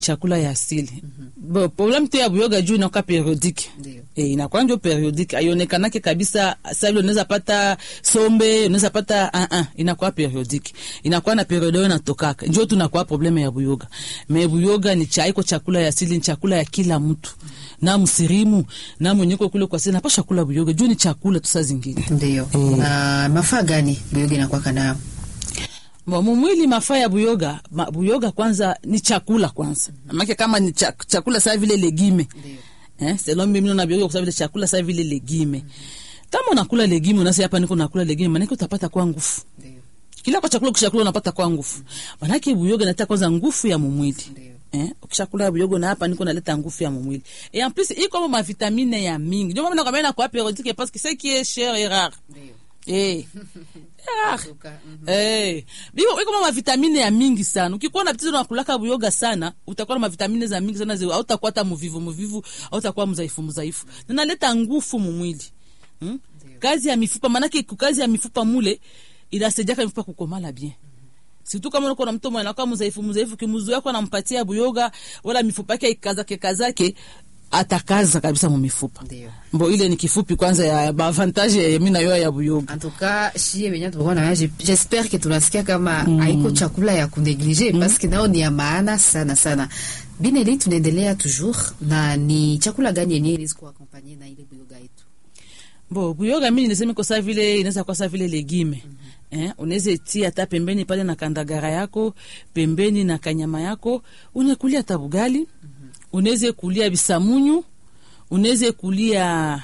chakula ya asili bo problem tu ya buyoga juu inakuwa periodique Ndio. e, inakuwa njo periodique aionekanake kabisa sa vile unaweza pata sombe unaweza pata uh -uh, inakuwa periodique inakuwa na periode oyo inatokaka njo tunakuwa probleme ya buyoga me buyoga ni cha iko chakula ya asili ni chakula ya kila mtu na msirimu na mwenyeko kule kwa sina pasha kula buyoga juu ni chakula tu saa zingine Ndio. Na mafaa gani buyoga inakuwa nayo? Bo, mumwili mafaa ya buyoga ma, buyoga kwanza ni chakula kwanza make kama ni cha, chakula saa vile legime Ndio. eh, selon mimi naona buyoga kwa vile chakula saa vile legime kama unakula legime unasema hapa niko nakula legime maanake utapata kwa nguvu Ndio. kila kwa chakula ukishakula unapata kwa nguvu maanake buyoga inaleta kwanza nguvu ya mumwili Ndio. Eh, ukishakula buyogo na hapa niko naleta nguvu ya mumwili et en plus iko mo mavitamine ya mingi ndio maana nakwambia na kwa periodique parce que ce qui est cher est rare Ndio. eh rare Tuka, mhm. Eh, biko iko ma vitamine ya mingi sana. Ukikuwa na tatizo na kulaka buyoga sana, utakuwa na mavitamine za mingi sana, zio hautakuwa hata mvivu mvivu, hautakuwa mzaifu mzaifu. Ninaleta nguvu mumwili. Hmm? Kazi ya mifupa manake ku- kazi ya mifupa mule inasaidia mifupa kukomala bien. Situ kama uko na mtu mwenye anakuwa mzaifu mzaifu, kimuzu yako anampatia buyoga wala mifupa yake ikazake kazake atakaza kabisa mu mifupa. Ndio. Mbo ile ni kifupi kwanza ya avantage ya mimi na yo ya buyoga. En tout cas, shie venye tulikuwa na j- j'espère que tunasikia kama haiko chakula ya kuneglige parce que nao ni ya maana sana sana. Bineli, tunaendelea toujours na ni chakula gani yenyewe inaweza kuakompanye na ile buyoga yetu? Bo, buyoga mimi niseme kwa saa vile inaweza kwa saa vile legime. Eh, unaweza itia hata pembeni pale na kandagara yako, pembeni na kanyama yako, unakulia hata bugali. Unaweza kulia bisamunyu, unaweza kulia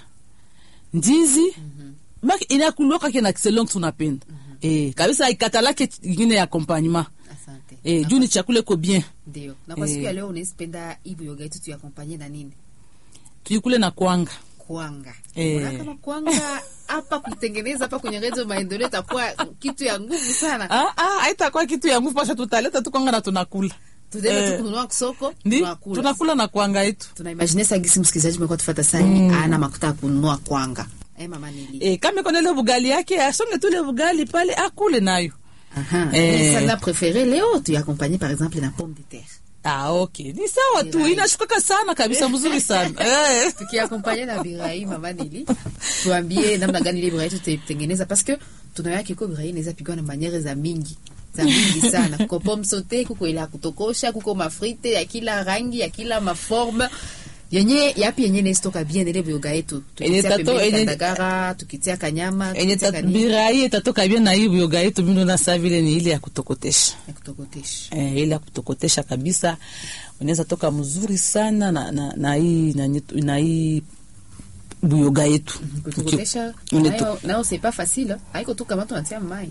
ndizi. Baki inakuloka kina selon tunapenda. Eh, kabisa ikatalake ingine ya accompagnement. Asante. Eh, juu ni chakula iko bien. Ndio. Na kwa Eh. siku ya leo unaweza penda hii buyoga yetu tuyakompanye na nini? Tuikule na kwanga. Kwanga. Eh. Unaona kama kwanga hapa kutengeneza hapa kwenye redio maendeleo itakuwa kitu ya nguvu sana. Ah ah, haitakuwa kitu ya nguvu pasha tutaleta tu kwanga na tunakula. Tutaenda Eh. tu kununua soko, Ndi tunakula. tunakula na kwanga yetu. tunaimagine sa gisi msikilizaji umekuwa tufata sani ana makuta ya kununua kwanga eh, mama nili E, kama iko na ile bugali yake asonge tu ile bugali pale akule nayo. Aha. Eh. Sala préféré leo tu accompagné par exemple na pomme de terre Ah, okay. Ni sawa tu, Birai. inashukaka sana kabisa, mzuri sana. Eh. tukiakompanye na birai mama nili tuambie namna gani ile birai tutaitengeneza parce que tunawea kiko birai inaweza pigwa na maniere za mingi za mingi sana kuko pomme saute kuko ile ya kutokosha kuko mafrite ya kila rangi ya kila maforme yenye yapi yenye nestoka bien ile bioga yetu Yenye tukitia tato- pembeni yenye- kandagara tukitia kanyama Enye tukitia kanini birai itatoka bien na hii yoga yetu mimi na saa vile ni ile ya kutokotesha. ya kutokotesha Eh, ile ya kutokotesha kabisa. Unaweza toka mzuri sana na na, na hii na, nyetu- na hii buyoga yetu. kutokotesha Uki- nayo nayo c'est pas facile haiko tu kama tunatia mai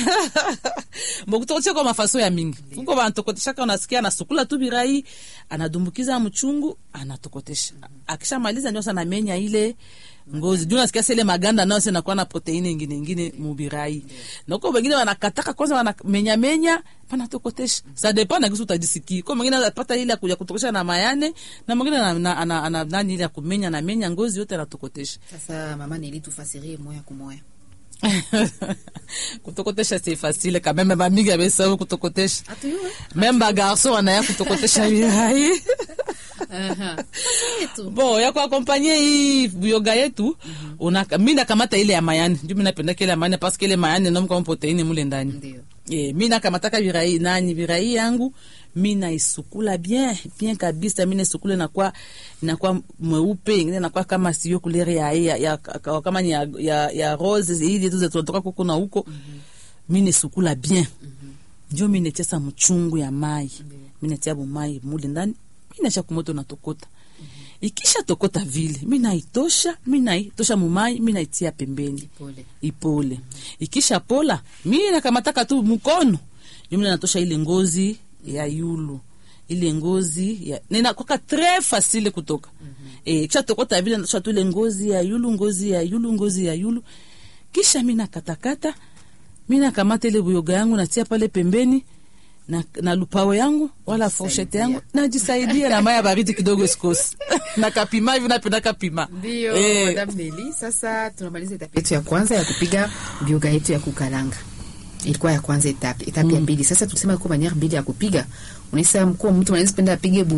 Mbo kutokotesha kwa mafaso ya mingi. Kuko banatokotesha kana unasikia anasukula tu birai, anadumbukiza mchungu, anatokotesha. Akishamaliza ndio sana menya ile ngozi. Juu nasikia sele maganda nao sasa inakuwa na proteini nyingine nyingine mubirai. Na huko wengine wanakataka kwanza wanamenya menya panatokotesha. Ça dépend na kisu utajisikia. Kwa mwingine anapata ile ya kuja kutokotesha na mayane na mwingine ana, ana, ana, ana nani ile ya kumenya na menya ngozi yote anatokotesha. sasa mama nili tufasirie moya kwa moya kutokotesha c'est facile quand même bamingi abesau kutokotesha. atuyue Même bagarso wanaya kutokotesha birai. aha Sasa yetu Bon, ya kuakompanye hii buyoga yetu una mimi nakamata ile ya mayani. Ndio mimi napenda ile ya mayani parce que ile mayani ndio mko proteini mule ndani. ndio Eh, mimi nakamataka birai nani birai yangu mimi naisukula bien bien kabisa mimi naisukula na kwa na kwa mweupe ingine na kwa kama sio couleur ya, ya, ya kama ni ya, ya, ya rose hizi tu zinatoka huko na huko mimi naisukula bien ndio mimi netesa mchungu ya mai mimi natia bu mai mule ndani mimi nacha kumoto natokota ikisha tokota vile mimi naitosha mimi naitosha mumai mimi naitia pembeni pole ipole ikisha pola mi nakamataka tu mkono jumla natosha ile ngozi ya yulu ile ngozi ya ninakwaka tre fasile kutoka eh kisha tokota vile natosha tu ile ngozi ya yulu ngozi ya yulu ngozi ya yulu kisha mi nakatakata mi nakamata ile buyoga yangu natia pale pembeni na, na lupawe yangu wala foshete yangu najisaidia na maya baridi kidogo sikosi na kapima hivi napenda kapima ndio Eh. madam neli sasa tunamaliza etape yetu ya kwanza ya kupiga bioga yetu ya kukalanga ilikuwa ya kwanza etape etape ya pili sasa tulisema iko maniere mbili ya kupiga unaisa mkuu mtu anaweza penda apige